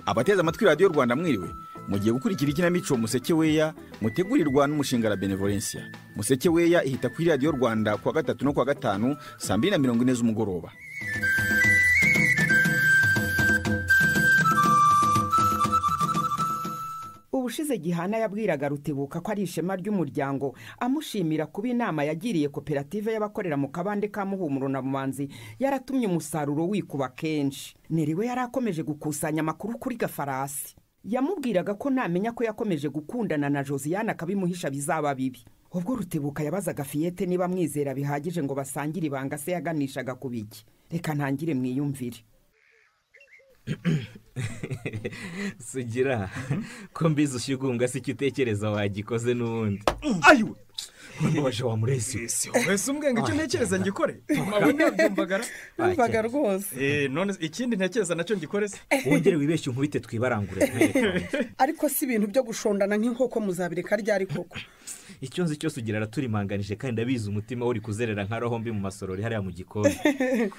abateze amatwi radiyo rwanda mwiriwe mugiye gukurikira ikinamico museke weya mutegurirwa n'umushinga la benevolencia museke weya ihita kuri radiyo rwanda kuwa gatatu no kuwa gatanu saa mbiri na mirongo ine z'umugoroba ubushize gihana yabwiraga rutebuka ko ari ishema ry'umuryango amushimira kuba inama yagiriye koperative y'abakorera mu kabande ka muhumuro na mumanzi yaratumye umusaruro wikuba kenshi niriwe yari akomeje gukusanya amakuru kuri gafarasi yamubwiraga ko namenya ko yakomeje gukundana na josiane akabimuhisha bizaba bibi ubwo rutebuka yabazaga fiyete niba amwizera bihagije ngo basangire ibanga se yaganishaga ku biki reka ntangire mwiyumvire sugira ko mbizi ushyigumbwa si icyo utekereza wagikoze n'ubundi ayiwe wamubaje wamuresiwe wese umbwenga icyo ntekereza ngikore mawe ntabyumvagara wumvaga rwose Eh, none ikindi ntekereza nacyo ngikore se wongere wibeshye unkubite twibarangure ariko si ibintu byo gushondana nk'inkoko muzabireka ryari koko icyo nzi cyose ugira araturimbanganije kandi abizi umutima we uri kuzerera nka roho mbi mu masorori hariya mu gikoni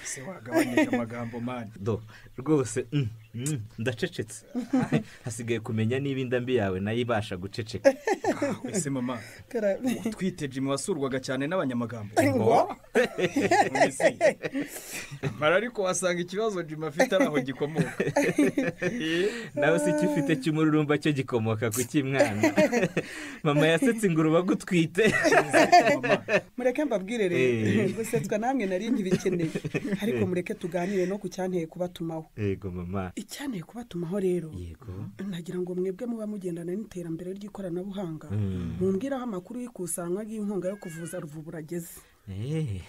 se wagabanyije amagambo mani do rwose mm, mm, ndacecetse hasigaye kumenya niba inda mbi yawe nayo ibasha guceceka ese mama Kara- twite jimmy wasurwaga cyane n'abanyamagambo Ngo? Mbese, mara ariko wasanga ikibazo jimmy afite ari aho gikomoka nawe si icyo ufite cy'umururumba cyo gikomoka ku cy'imwana mama yasetse ingurube agutwite Mama, mureke mbabwire rero Eh. gusetswa namwe nari nkibikeneye ariko mureke tuganire no ku cyanteye kubatumaho yego mama icyanteye kubatumaho rero yego nagira ngo mwebwe muba mugendana n'iterambere ry'ikoranabuhanga Mm. mumbwiraho amakuru y'ikusanywa ry'inkunga yo kuvuza ruvubura ageze Eh,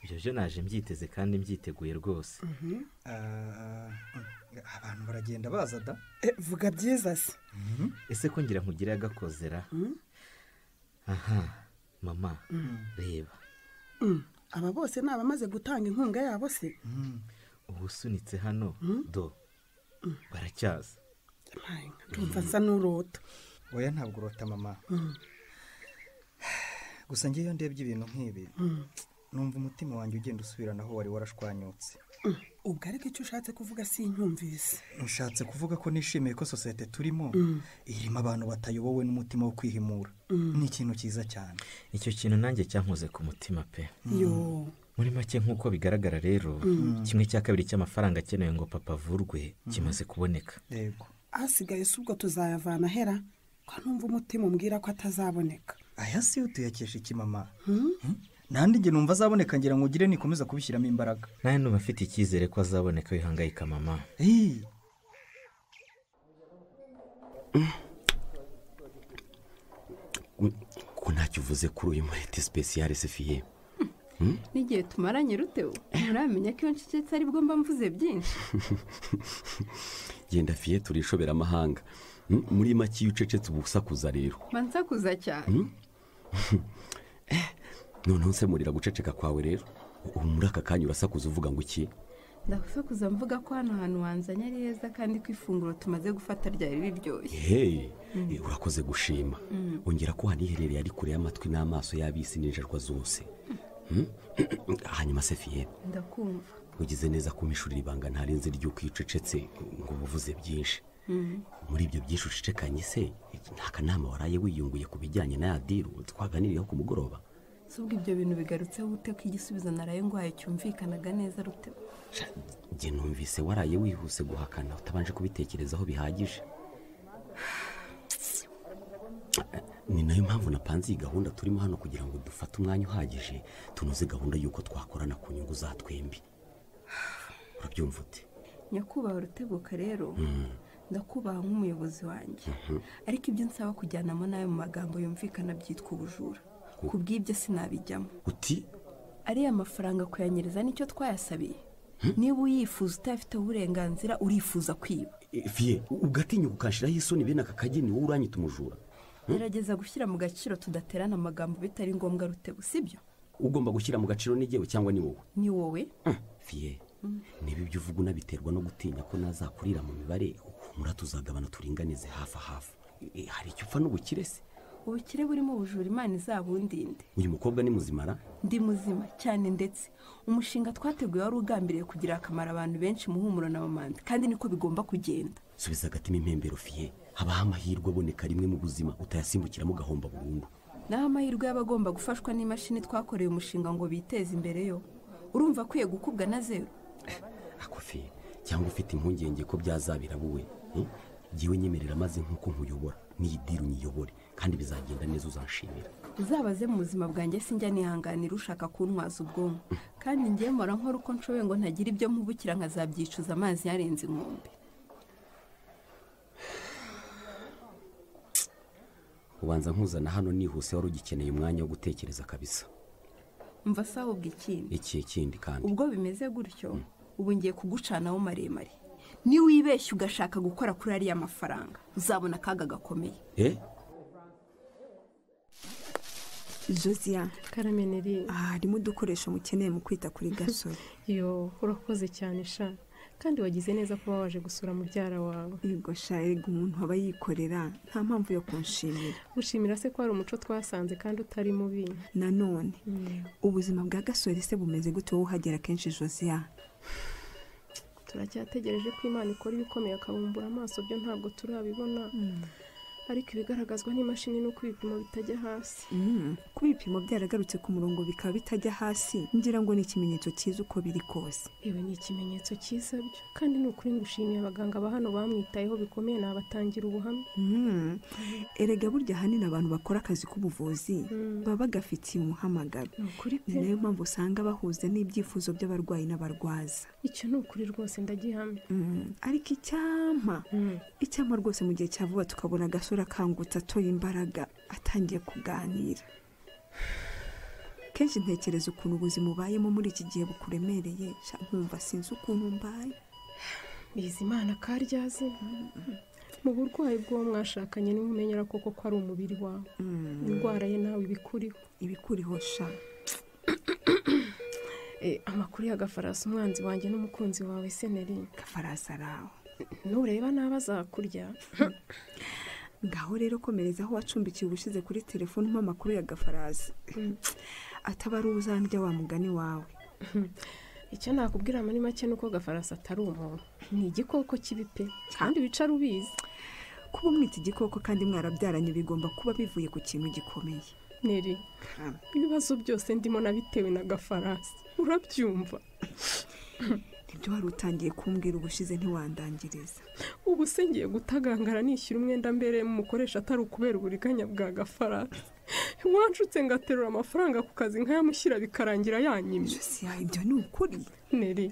ibyo byo naje mbyiteze kandi mbyiteguye rwose ah, abantu baragenda baza da Eh, vuga byiza se ese ko ngira nkugire agakozera aha mama reba aba bose ni abamaze gutanga inkunga yabo se ubusunitse hano do baracyaza Mayi, ndumva nsa n'urota oya ntabwo urota mama gusa ngewe iyo ndebye ibintu nk'ibi numva umutima wanjye ugenda usubirana aho wari warashwanyutse ubwo ariko icyo ushatse kuvuga sinyumvise ushatse kuvuga ko nishimiye ko sosiyete turimo irimo abantu batayobowe n'umutima wo kwihimura ni ikintu cyiza cyane icyo kintu nanjye cyankoze ku mutima pe yo muri make nk'uko bigaragara rero kimwe cya kabiri cy'amafaranga akenewe ngo papa avurwe kimaze kuboneka yego asigaye si ubwo tuzayavana ahera ko numva umutima umbwira ko atazaboneka aya si yo tuyakesha iki mama Hmm? nandi njye numva azaboneka ngira ngo ugire nikomeza kubishyiramo imbaraga nawe numva afite icyizere ko azaboneka wihangayika mama Hey, ko ntacyo uvuze kuri uyu murete sipesiyare sefiye n'igihe tumaranye rutewe muramenya ko iyo ncecetse aribwo mba mvuze byinshi genda fiye turishobera amahanga Mm, muri make iyo ucecetse uba usakuza rero mba nsakuza cyane noneho nsemurira guceceka kwawe rero ubu muri aka kanya urasakuza uvuga ngo iki ndasakuza mvuga ko hano hantu wanzanye ari heza kandi ko ifunguro tumaze gufata ryari riryoshye hey eh, urakoze gushima ongera ko haniherereye ari kure y'amatwi n'amaso y'abisi n'injajwa zose Mm? hanyuma sefiye ndakumva ugize neza ko mishurira ibanga ntarenze ry'uko iyo ucecetse ngo ubuvuze byinshi muri ibyo byinshi ucecekanye se nta kanama waraye wiyunguye ku bijyanye na yadiru twaganiriyeho ku mugoroba si ubwo ibyo bintu bigarutseho ute ko igisubizo naraye ndwaye cyumvikanaga neza rutewe njye numvise waraye wihuse guhakana utabanje kubitekerezaho bihagije ni nayo mpamvu napanze iyi gahunda turimo hano kugira ngo dufate umwanya uhagije tunoze gahunda y'uko twakorana ku nyungu za twembi urabyumva ute nyakubahwa rutebuka rero ndakubaha nk'umuyobozi wanjye ariko ibyo nsaba kujyanamo nawe mu magambo yumvikana byitwa ubujura ku bw'ibyo sinabijyamo uti ariya mafaranga kuyanyereza nicyo twayasabiye niba uyifuza utayafiteho uburenganzira urifuza kwiba e, fiye ugatinya ukanshiraho isoni bene aka kageni wowe uranyita umujura gerageza gushyira mu gaciro tudaterana amagambo bitari ngombwa rutebu sibyo ugomba gushyira mu gaciro n'igewe cyangwa ni wowe ni wowe fiye niba ibyo uvuga unabiterwa no gutinya ko nazakurira mu mibare humura tuzagabana turinganize hafi hafi E, hari icyo upfa n'ubukire se ubukire burimo ubujura imana izabundinde uyu mukobwa ni muzimara ndi muzima cyane ndetse umushinga twateguye wari ugambiriye kugira akamaro abantu benshi mu humuro na mamanza kandi niko bigomba kugenda subiza agatima impembero fiye habaho amahirwe aboneka rimwe mu buzima utayasimbukiramo ugahomba burundu naho amahirwe y'abagomba gufashwa n'imashini twakoreye umushinga ngo biteze imbere yo urumva akwiye gukubwa na zeru akofi cyangwa ufite impungenge ko byazabira wowe hmm? jyewe nyemerera maze nk'uko nkuyobora n'iyi diri unyiyobore kandi bizagenda neza uzanshimira uzabaze mu buzima bwanjye sinjya nihanganira ushaka kuntwaza ubwonko kandi njyewe mpora nkora uko nshoboye ngo ntagira ibyo mpubukira nkazabyicuza amazi yarenze inkombe ubanza nkuzana hano nihuse wari ugikeneye umwanya wo gutekereza kabisa mva se ahubwo ikindi ikihe kindi kandi ubwo bimeze gutyo ubu ngiye kugucanaho maremare niba wibeshye ugashaka gukora kuri ariya mafaranga uzabona akaga gakomeye eh josiya karameneri aha harimo udukoresho mukeneye mu kwita kuri gasore yo urakoze cyane sha kandi wagize neza kuba waje gusura mubyara wawe yego sha erega umuntu aba yikorera nta mpamvu yo kunshimira gushimira se ko hari umuco twasanze kandi utari mubi nanone ubuzima bwa gasore se bumeze gute wowe uhagera kenshi josiya turacyategereje ko imana ikora ibikomeye akabumbura amaso byo ntabwo turabibona ariko ibigaragazwa n'imashini n'uko ibipimo bitajya hasi Mm, ko ibipimo byaragarutse ku murongo bikaba bitajya hasi ngira ngo ni ikimenyetso cyiza uko biri kose ibi ni ikimenyetso cyiza byo kandi ni ukuri ngushimiye abaganga ba hano bamwitayeho bikomeye nabatangira ubuhamya Mm, erega burya ahanini abantu bakora akazi k'ubuvuzi baba bagafitiye umuhamagaro ni ukuri ni pe nayo mpamvu usanga bahuza n'ibyifuzo by'abarwayi n'abarwaza icyo ni ukuri rwose ndagihamya Mm, ariko icyampa Mm. icyampa rwose mu gihe cya vuba tukabona agasore akangutse atoye imbaraga atangiye kuganira kenshi ntekereza ukuntu ubuzima ubayemo muri iki gihe bukuremereye sha nkumva sinzi ukuntu mbaye bizimana karyazi mu burwayi bw'uwo mwashakanye niwe umenyera koko ko ari umubiri wawe indwara ye nawe ibikuriho ibikuriho sha Eh, amakuru y'agafarasi umwanzi wanjye n'umukunzi wawe seneri gafarasi ari aho nureba nabi azakurya ngaho rero komereza aho wacumbikiye ubushize kuri telefone umpa amakuru ya gafarasi ataba ari uzandya wa mugani wawe icyo nakubwira muri make ni uko gafarasi atari umuntu ni igikoko kibi pe kandi wicara ubizi kuba umwita igikoko kandi mwarabyaranye bigomba kuba bivuye ku kintu gikomeye neri ibibazo byose ndimo nabitewe na gafarasi urabyumva nibyo wari utangiye kumbwira ubushize ntiwandangiriza ubu se ngiye gutagangara nishyura umwenda mbere mukoresha atari ukubera uburiganya bwa gafarasi wanshutse ngaterura amafaranga ku kazi nkayamushyira bikarangira yanyimye siya ibyo ni ukuri neri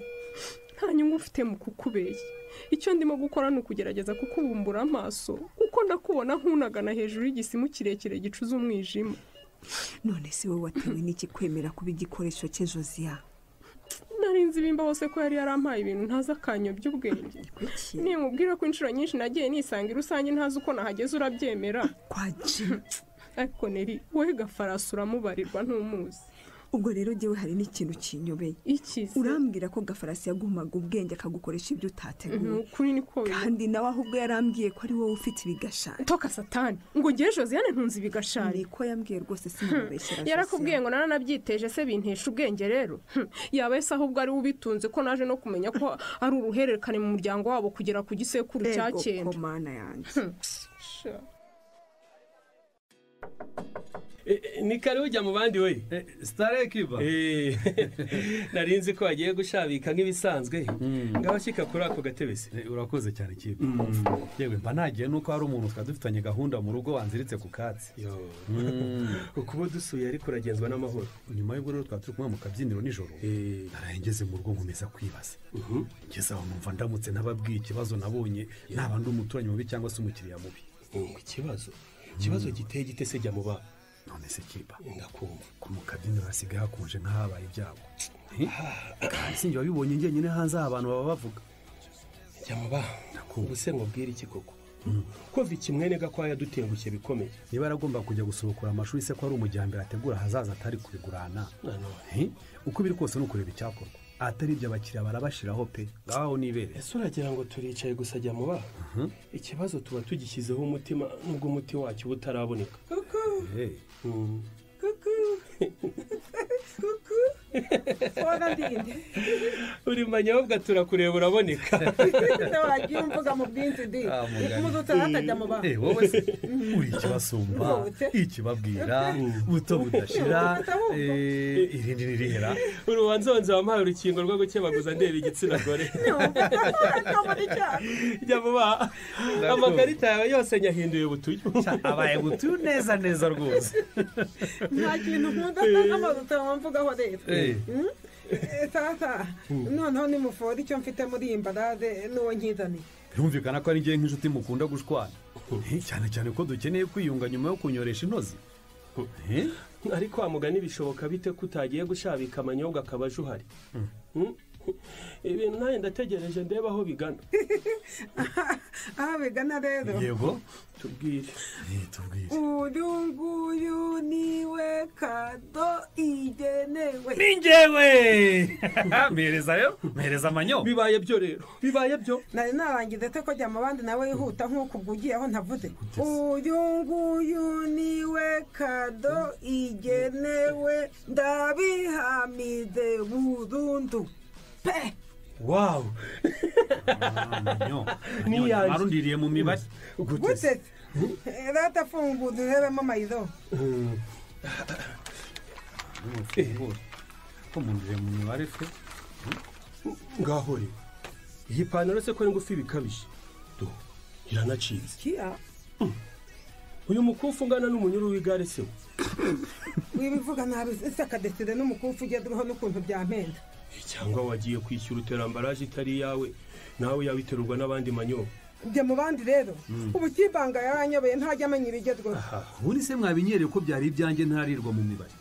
nta nyungu ufite mu kukubeshya icyo ndimo gukora ni ukugerageza kukubumbura amaso kuko ndakubona nk'unagana hejuru y'igisimu kirekire gicuza umwijima none si wowe watewe n'iki kwemera kuba igikoresho cye josiya narinzi bimba hose ko yari yarampaye ibintu ntazi akanyobya ubwenge kuki nimubwira ko inshuro nyinshi nagiye nisanga i rusange ntazi uko nahageze urabyemera kwa jim ariko neri wowe gafarasi uramubarirwa ntumuzi ubwo rero jyewe hari n'ikintu kinyobeye ikize urambwira ko gafarasi yagumaga ubwenge akagukoresha ibyo ni utateguye ukuri niko bimeze kandi nawe ahubwo yarambwiye ko ari wowe ufite ibigashari toka satani ngo ngewe josiane ntunze ibigashari niko yambwiye rwose sinamubeshyira yarakubwiye ngo naranabyiteje se bintesha ubwenge rero Hm, yaba ese ahubwo ari we ubitunze ko naje no kumenya ko ari uruhererekane mu muryango wabo kugera ku gisekuru cya ego cyenda komana yanjye Sha. ni kare ujya mu bandi we sitarekiba Eh, nari nzi ko wagiye gushabika nk'ibisanzwe ngaho shyika kuri ako gatebe se urakoze cyane kiba yewe mba nagiye nuko hari umuntu twari dufitanye gahunda mu rugo wanziritse ku katsi ukuba dusuye ariko uragenzwa n'amahoro nyuma y'ubwo rero twari turi kumwe mu kabyiniro nijoro Eh. naraye ngeze mu rugo nkomeza kwibaza ngeze aho numva ndamutse nababwiye ikibazo nabonye naba ndi umuturanyi mubi cyangwa se umukiriya mubi Oh, ikibazo ikibazo giteye gite se jya mu bana none se kiba ndakumva ko mu kabyiniro hasigaye hakonje nk'ahabaye ibyago sinjye wabibonye njyenyine hanze aho abantu baba bavuga jya mu bana ubu se nkubwire iki koko kuva ikimwene gakwaya dutengushye bikomeye niba yaragomba kujya gusubukura amashuri se ko ari umujyambere ategura ahazaza atari kubigurana nanone Eh, uko biri kose ni ukureba icyakorwa atari ibyo abakiriya barabashyiraho pe ngaho nibere ese uragira ngo turicaye gusa jya mu bana ikibazo tuba tugishyizeho umutima nubwo umuti wacyo uba utaraboneka Fora ndinde uri manyobwa turakureba uraboneka wagira imvuga mu bwinshi di Ah, mugani. ikubuze utahatajya mu bantu Eh, wowe se, uri ikibasumba Ubute. ikibabwira buto budashira Ubute ahubwo. eh, irindi nirihera urubanzonza wampaye urukingo rwo gukebaguza ndeba igitsina gore jya vuba amakarita yawe yose nyahinduye butuyu abaye butuyu neza neza rwose nta kintu nkunda nk'amazu utamvugaho leta Eh. Mm? Eh, tata noneho nimufora icyo mfite muri iyi mbarade n'uwo nkizaniye birumvikana ko ari njye nk'inshuti mukunda gushwana Eh, cyane cyane ko dukeneye kwiyunga nyuma yo kunyoresha inozi Eh? ariko wa mugani bishoboka bite ko utagiye gushabika amanyobwa akaba aje uhari Mm? ibintu nanjye ndategereje ndeba aho bigana aha bigana rero tubwire uyu nguyu niwe kado igenewe ningewe mpereza yo mpereza amanyo bibaye byo rero bibaye byo nari narangiza ate kujya mu bandi nawe yihuta nk'uko ubwo ugiye aho ntavuze uyu nguyu niwe kado igenewe ndabihamize burundu pe wawu marundiriye mu mibare gute rata funguza urebemo amayido ko mundiriye mu mibare fe ngaho rero iyi pantaro se ko ari ngufi bikabije do iranacitse Mm. uyu mukufi ungana n'umunyururu w'igare se we? wibivuga nabi ese akadesire n'umukufi ugeze uriho n'ukuntu byampenda cyangwa wagiye kwishyura uterambaraje itari iyawe nawe yabiterurwa n'abandi manyoba njya mu bandi rero Mm. ubu kibanga yaranyobeye ntajya amenya ibigezweho ubundi se mwabinyereye ko byari ibyanjye ntarirwa mu mibare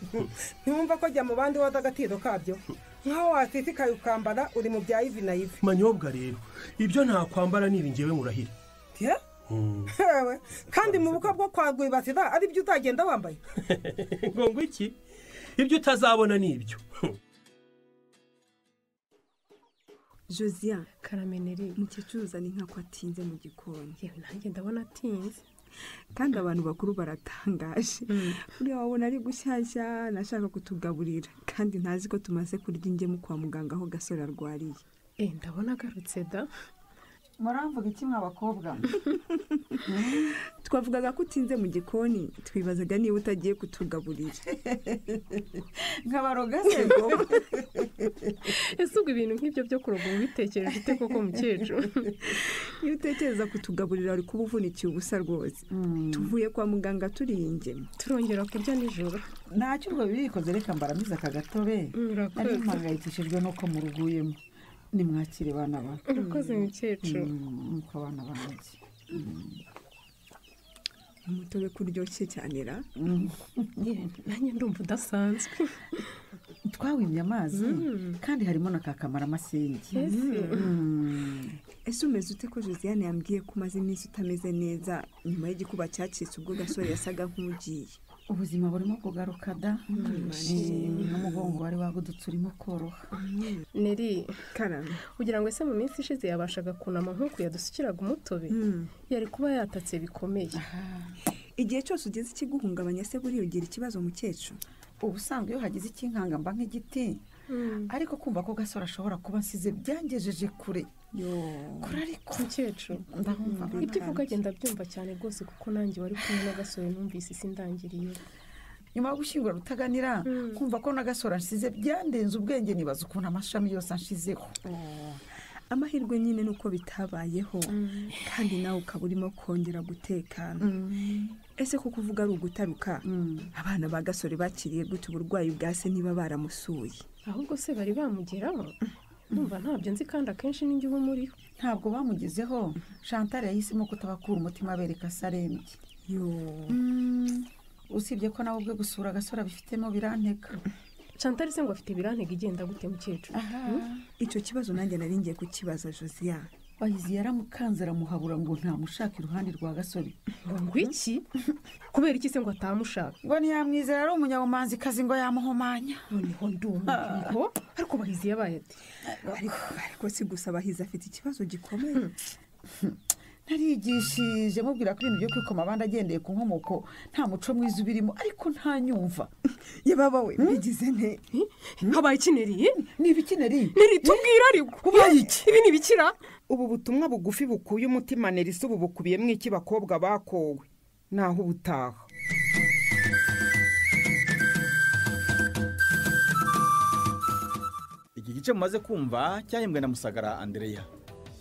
ntiwumva ko jya mu bandi woza agatiro kabyo nk'aho watitikaye ukambara uri mu bya ivi na ivi manyobwa rero ibyo ntakwambara niba ngewe murahira Yeah? Hewe, kandi mu bukwe bwo kwa rwibasira ari byo utagenda wambaye ngo ngo iki ibyo utazabona ni ibyo josiane karameneri umukecuru uzana inka ko atinze mu gikoni yewe nanjye ndabona atinze kandi abantu bakuru baratangaje uriya wabona ari gushyashya nashaka kutugaburira kandi ntazi ko tumaze kurya ingemu kwa muganga aho gasore arwariye Eh, ndabona agarutse da muramvuga iki mw'abakobwa twavugaga ko utinze mu gikoni twibazaga niba utagiye kutugaburira nkabaroga ese ubwo ibintu nk'ibyo byo kuroga uba ubitekereje ute koko mukecuru iyo utekereza kutugaburira uri kuba uvunikiye ubusa rwose tuvuye kwa muganga turiye ingemu turongera kurya nijoro ntacyo ubwo bikoze reka mbaramize aka gatobe urakoze. nari mpangayikishijwe n'uko muruguyemo nimwakire bana banjye Urakoze, mukecuru. Mm, nuko abana banjye umutobe kuryoshye cyane ra nanjye ndumva udasanzwe twawimye amazi kandi harimo na kakamara amasengi Ese. ese umeze ute ko josiane yambwiye ko umaze iminsi utameze neza nyuma y'igikuba cyacitse ubwo gasore yasaga nk'ugiye ubuzima burimo kugaruka da Eh, n'umugongo wari wagudutse urimo koroha neri karame kugira ngo ese mu minsi ishize yabashaga kunama nk'uku yadusukiraga umutobe yari kuba yatatse bikomeye igihe cyose ugize ikiguhungabanya se buriya ugira ikibazo mukecuru ubusanzwe iyo hagize ikinkanga mba nk'igiti ariko kumva ko gasore ashobora kuba nsize byangejeje kure kure ariko mukecuru ndahumva ibyo uvuga agenda abyumva cyane rwose kuko nanjye wari kumwe n'agasore numvise isi ndangiriye nyuma yo gushyingura rutaganira kumva ko n'agasora nsize byandenze ubwenge nibaza ukuntu amashami yose anshizeho amahirwe nyine ni uko bitabayeho kandi nawe ukaba urimo kongera gutekana ese kuko uvuga ari ugutaruka abana ba gasore bakiriye gute uburwayi bwa se niba baramusuye ahubwo se bari bamugeraho numva ntabyo nzi kandi akenshi ninjye uba umuriho ntabwo bamugezeho chantal yahisemo kutabakura umutima abereka se arembye Mm, usibye ko nawe ubwe gusura agasore abifitemo biranteka chantal se ngo afite ibirantega igenda gute mukecuru icyo kibazo nanjye nari ngiye kukibaza josiane bayizi yaramukanze aramuhabura ngo ntamushake iruhande rwa gasore ngo iki kubera iki se ngo atamushaka ngo ntiyamwizera ari umunyabumanzi kazi ngo yamuhumanya noneho ndumva ariko bahizi yabaye ati ariko si gusa bahizi afite ikibazo gikomeye narigishije mubwira ko ibintu byo kwikoma abandi agendeye ku nkomoko nta muco mwiza ubirimo ariko ntanyumva yababa we mbigize nte habaye ikineriye ni ibikineriye ntiritubwira ariko ibi ni ibikira ubu butumwa bugufi bukuye umutima nerisa ubu bukubiyemo iki bakobwa bakowe naho ubutaha iki gice mumaze kumva cyahembwe na musagara andereya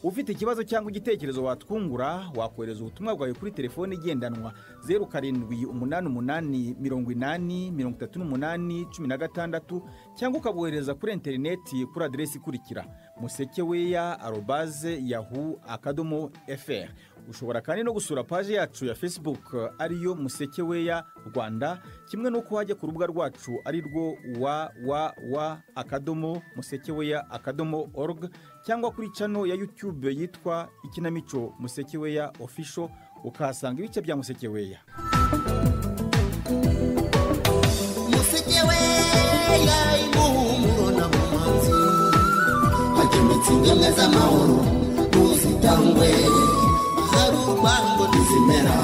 ufite ikibazo cyangwa igitekerezo watwungura wakohereza ubutumwa bwawe kuri telefone igendanwa zeru karindwi umunani umunani mirongo inani mirongo itatu n'umunani cumi na gatandatu cyangwa ukabohereza kuri interineti kuri aderesi ikurikira musekeweya arobaze yahu akadomo fr ushobora kandi no gusura paji yacu ya facebook ariyo musekeweya rwanda kimwe n'uko wajya ku rubuga rwacu ari rwo www akadomo musekeweya akadomo org cyangwa kuri cano ya yutube yitwa ikinamico musekeweya ofisho ukahasanga ibice bya musekeweya hagemetse ingemwe z'amahoro mu busitangwe hari urwango ntizimera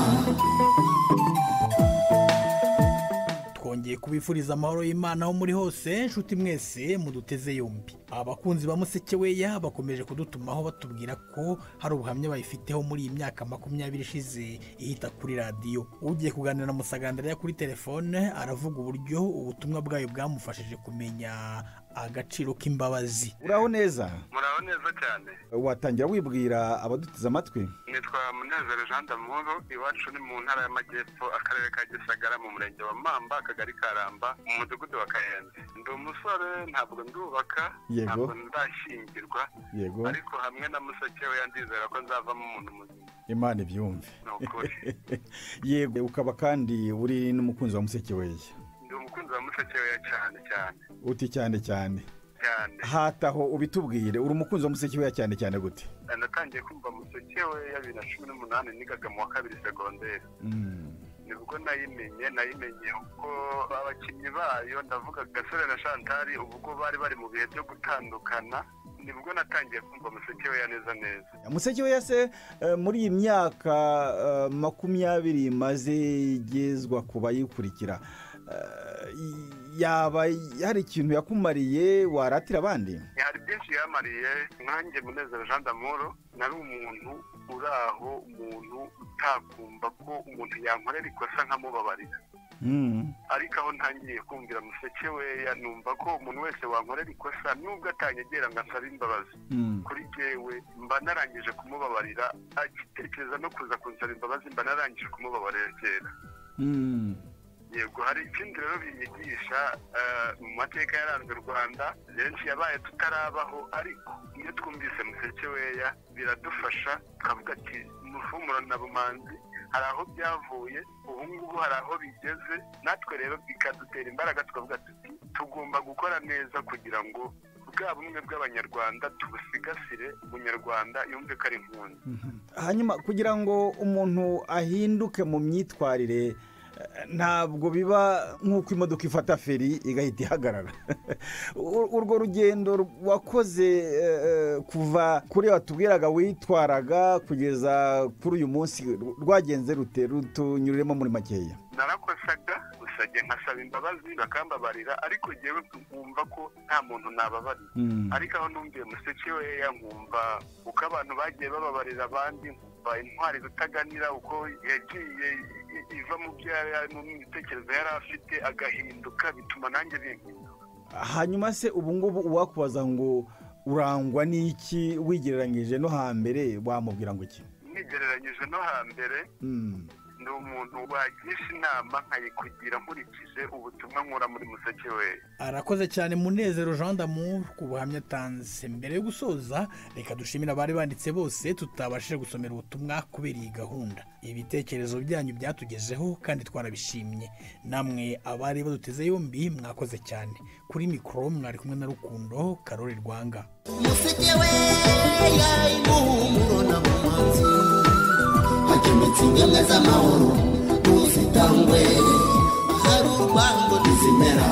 twongeye kubifuriza amahoro y'imana aho muri hose nshuti mwese muduteze yombi abakunzi ba musekeweya bakomeje kudutumaho batubwira ko hari ubuhamya bayifiteho muri iyi myaka makumyabiri ishize ihita kuri radiyo ugiye kuganira na musagandariya kuri telefone aravuga uburyo ubutumwa bwayo bwamufashije kumenya agaciro k'imbabazi uraho neza muraho neza cyane watangira wibwira abaduteze amatwi nitwa munezero jean d'amahoro iwacu ni mu ntara y'amajyepfo akarere ka gisagara mu murenge wa mamba akagari karamba mu mudugudu wa kayenzi ndi umusore ntabwo ndubaka Yego. ntabwo ndashyingirwa Yego. ariko hamwe na museke we yandizera ko nzavamo umuntu muzima imana ibyumve Ni ukuri. yego ukaba kandi uri n'umukunzi wa musekeweya ndi umukunzi wa museke we cyane cyane uti cyane cyane cyane hataho ubitubwire uri umukunzi wa musekeweya cyane cyane gute natangiye kumva museke we ya bibiri na cumi n'umunani nigaga mu wa kabiri segonderi Mm. nibwo nayimenye nayimenye uko abakinnyi bayo ndavuga gasore na shantari ubwo bari bari mu bihe byo gutandukana nibwo natangiye kumva museke we ya neza neza musekeweya se eh, muri iyi myaka eh, makumyabiri imaze igezwa ku bayikurikira eh, y- yaba hari ikintu yakumariye waratira abandi hari byinshi yamariye nkanjye munezero jean d'amoro nari umuntu uri aho umuntu utakumva ko umuntu yankorera ikosa nkamubabarira ariko aho ntangiye kumvira museke we numva ko umuntu wese wankorera ikosa nubwo atanyegera ngo asabe imbabazi kuri jyewe mba narangije kumubabarira agitekereza no kuza kunsaba imbabazi mba narangije kumubabarira kera yego hari ikindi rero binyigisha eh, mu mateka yaranze u rwanda benshi yabaye tutarabaho ariko iyo twumvise musekeweya biradufasha tukavuga ati muhumura na bumanzi hari aho byavuye ubu ngubu hari aho bigeze natwe rero bikadutera imbaraga tukavuga tuti tugomba gukora neza kugira ngo bwa bumwe bw'abanyarwanda tubusigasire umunyarwanda yumve ko ari impunzi hanyuma kugira ngo umuntu ahinduke mu myitwarire eh, ntabwo biba nk'uko imodoka ifata feri igahita ihagarara U- urwo rugendo wakoze eh, kuva kuri watubwiraga witwaraga kugeza kuri uyu munsi rwagenze rute rutunyuriremo muri makeya narakosaga usajya nkasaba imbabazi bakambabarira ariko ngewe nkumva ko nta muntu nababarira Mm. ariko aho numviye museke weya nkumva uko abantu bagiye bababarira abandi nkumva intwari rutaganira uko yagiye i- i- iva mu byo yari ari mu mitekerereze yari afite agahinduka bituma nanjye bihinduka hanyuma se ubu ngubu uwakubaza ngo urangwa n'iki wigereranyije no hambere wamubwira ngo iki nigereranyije no hambere Mm. ni umuntu wagisha inama nkayikugira nkurikije ubutumwa nkura muri museke weya arakoze cyane munezero jean d'amour ku buhamya atanze mbere yo gusoza reka dushimire abari banditse bose tutabashije gusomera ubutumwa kubera iyi gahunda ibitekerezo byanyu byatugezeho kandi twarabishimye namwe abari baduteze yombi mwakoze cyane kuri mikoro mwari kumwe na rukundo karori rwanga umuhumuro na bumanzi hagemetse ingemwe z'amahoro mu busitangwe hari urwango ntizimera